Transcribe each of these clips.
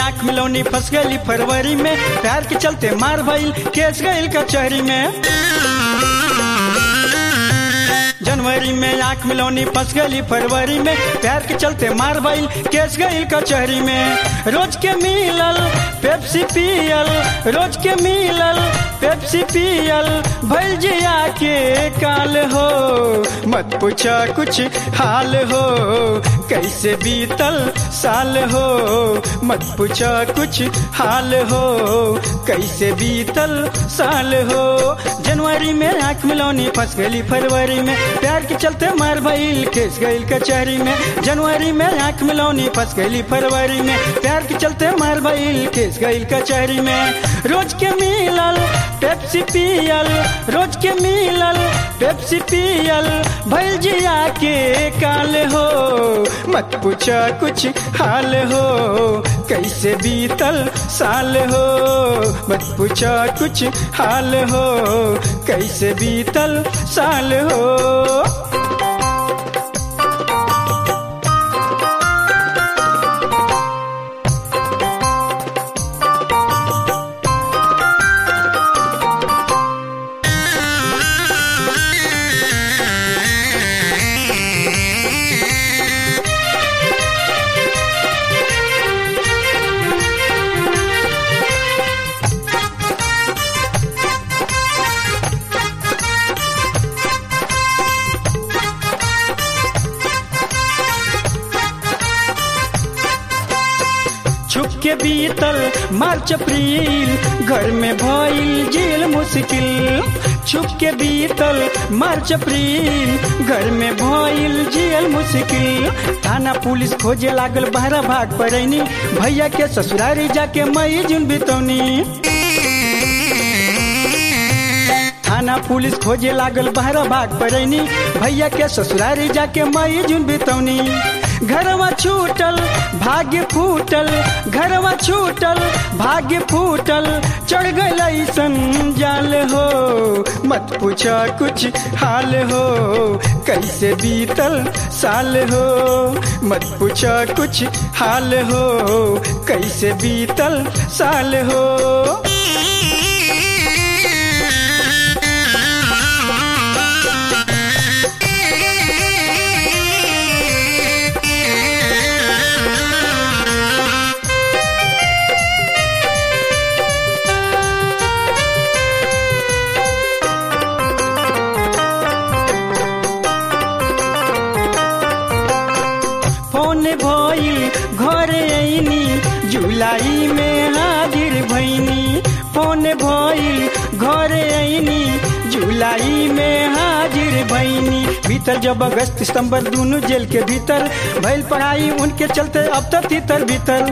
आंख मिलौनी फंस गई फरवरी में प्यार के चलते मार भइल केस गईल कचहरी में जनवरी में आंख मिलौनी फंस गई फरवरी में प्यार के चलते मार भइल केस गईल कचहरी में रोज के मिलल पेप्सी पियल रोज के मिलल पेप्सी पियल भइल जिया के काल हो मत पूछा कुछ हाल हो कैसे बीतल साल हो मत पूछा कुछ हाल हो कैसे बीतल साल हो जनवरी में आंख मिलौनी फंस गई फरवरी में प्यार के चलते मार भइल केस गईल कचहरी में जनवरी में आंख मिलौनी फंस गई फरवरी में प्यार के चलते मार भइल केस गईल कचहरी में रोज के मिलल पेप्सी पियल रोज के मिलल पेप्सी पियल भइल जिया के काल हो मत पूछा कुछ हाल हो कैसे बीतल साल हो मत पूछा कुछ हाल हो कैसे बीतल साल हो छुप के बीतल मार्च अप्रैल घर में भइल जेल मुश्किल छुप के बीतल मार्च अप्रैल घर में भइल जेल मुश्किल थाना पुलिस खोजे लागल बहरा भाग पड़ैनी भैया के ससुरारी जाके मई जुन बितौनी थाना पुलिस खोजे लागल बहरा भाग पड़ैनी भैया के ससुरारी जाके मई जुन बितौनी घरवा छूटल भाग्य फूटल घरवा छूटल भाग्य फूटल चढ़ गई जाल हो मत पूछा कुछ हाल हो कैसे बीतल साल हो मत पूछा कुछ हाल हो कैसे बीतल साल हो फोन भइल घर ऐनी जुलाई में हाजिर भैनी फोन भइल घर ऐनी जुलाई में हाजिर भैनी भीतर जब अगस्त सितंबर दोनों जेल के भीतर भइल पढ़ाई उनके चलते अब तक तीतर भीतर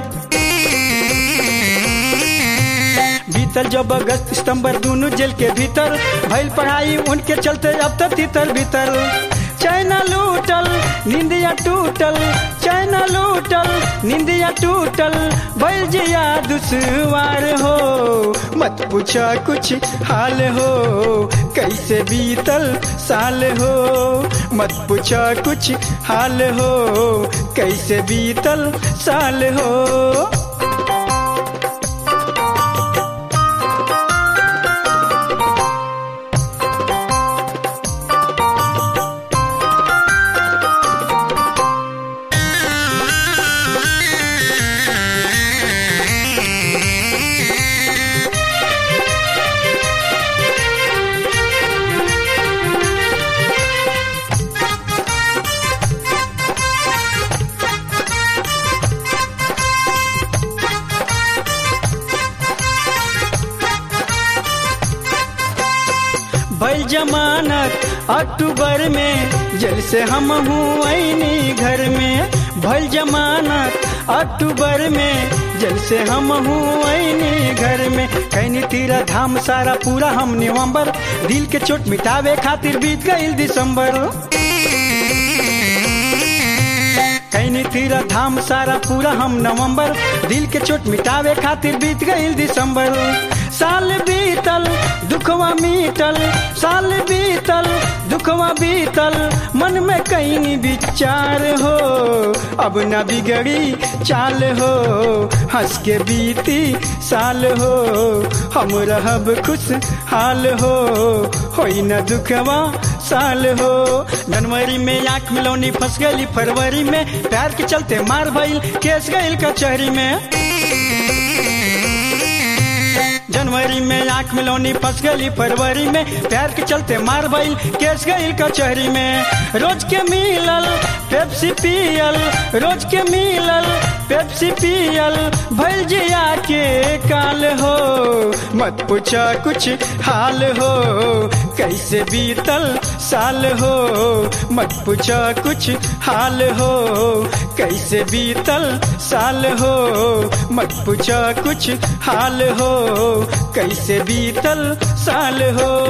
भीतर जब अगस्त सितंबर दोनों जेल के भीतर भइल पढ़ाई उनके चलते अब तक तीतर भीतर चैना लूटल निंदिया टूटल चैना लूटल निंदिया टूटल भइल जिया दुश्वार हो मत पूछा कुछ हाल हो कैसे बीतल साल हो मत पूछा कुछ हाल हो कैसे बीतल साल हो भइल जमानत अक्टूबर में जेल से हम हूँ ऐनी घर में भइल जमानत अक्टूबर में जेल से हम हूँ ऐनी घर में कैनी तीरा धाम सारा पूरा हम नवंबर दिल के चोट मिटावे खातिर बीत गईल दिसंबर कैनी तीरा धाम सारा पूरा हम नवंबर दिल के चोट मिटावे खातिर बीत गईल दिसंबर साल बीतल दुखवा मीटल साल बीतल दुखवा बीतल मन में कहीं विचार हो अब न बिगड़ी चाल हो हंस के बीती साल हो हम रहब खुश हाल हो होई न दुखवा साल हो जनवरी में आंख मिलौनी फंस गई फरवरी में प्यार के चलते मार भइल केस गइल कचहरी में जनवरी में आंख मिलौनी फंस गई फरवरी में प्यार के चलते मार भइल केस गइल कचहरी में रोज के मिलल पेप्सी पियल रोज के मिलल पेप्सी पियल भइल जिया के काल हो मत पूछा कुछ हाल हो कैसे बीतल साल हो मत पूछा कुछ हाल हो कैसे बीतल साल हो मत पूछा कुछ हाल हो कैसे बीतल साल हो